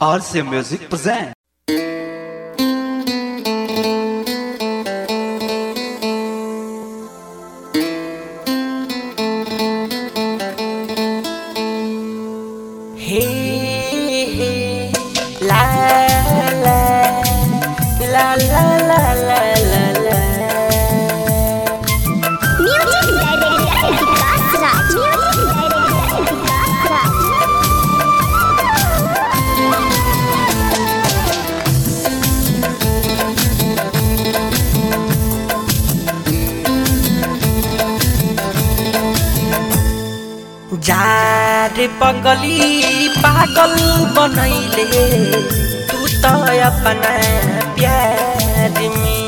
RC Music present. Hey, hey, la la la la la la la la. Music Director Vikas Raj. Music Director Vikas Raj. जार पगली पागल बनैले तू त अपना प्यार में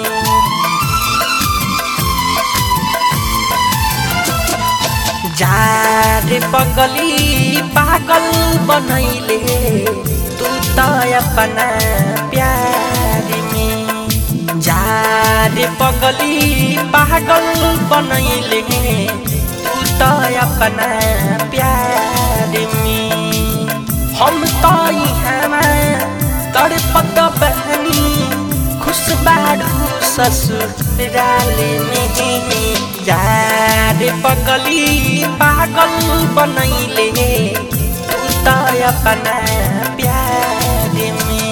जार पगली पागल बनैले तू त अपना प्यार में जार पगली पागल बनैले तू त अपना प्यार में हम त इहाँमा तड़पत बहनी खुश बाडू ससुराल में यार पगली पागल बनैले तू त अपना प्यार में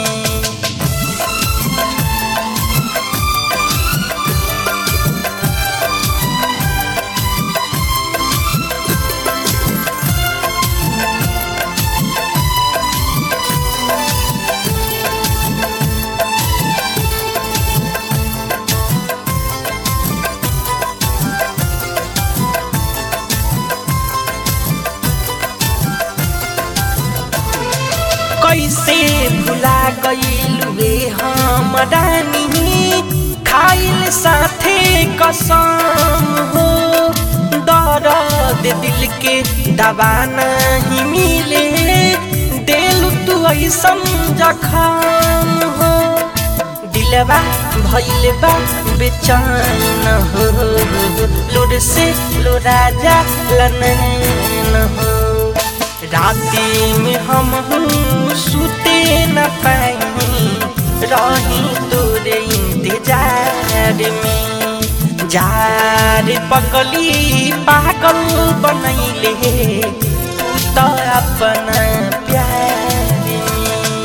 कैसे भुला गईलुए हम रानी खाइल साथे कसम हो दर्द दिल के दवा नहीं मिले दिल तू ऐसन जखम हो दिलवा भइल बा बेचैन हो लोर से लोरा जा लनैन हो राती में हम सुते न पाई रही तोरे इंतजार में जार पगली पागल बनैले तू त अपना प्यार में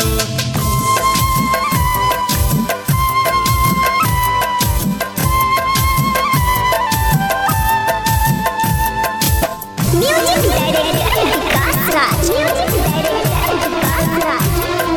Music Director Vikas Raj. Music Director Vikas Raj.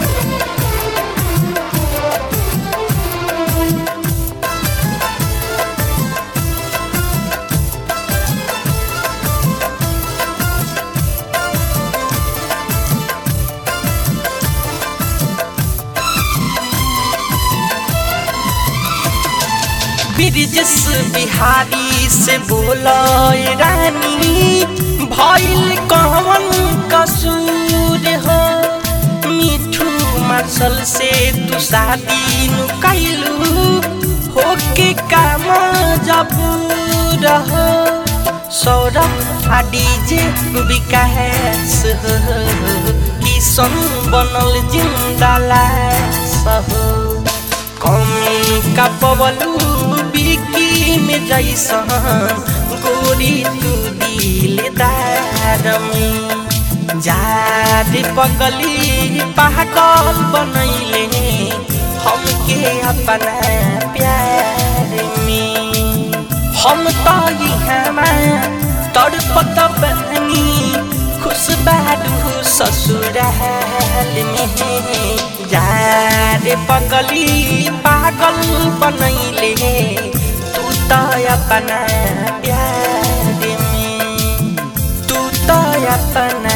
Brijesh Bihari से बोलो रानी भइल कवन कसूर हो मिठू मार्शल से तू शादी नु कैलू होके काम जबूर हो सौरभ आ डीजे विकास हो किशन बनल जिंदा लाश हो कमी का पवलू बिकी में जैसन गोरी तू दिलदार में जार पगली पागल बनैले हमके अपना प्यार में हम तो इहाँमा तड़पत बहनी खुश बाडू ससुराल में यार पगली पागल बनैले तू त अपना प्यार में तू त अपना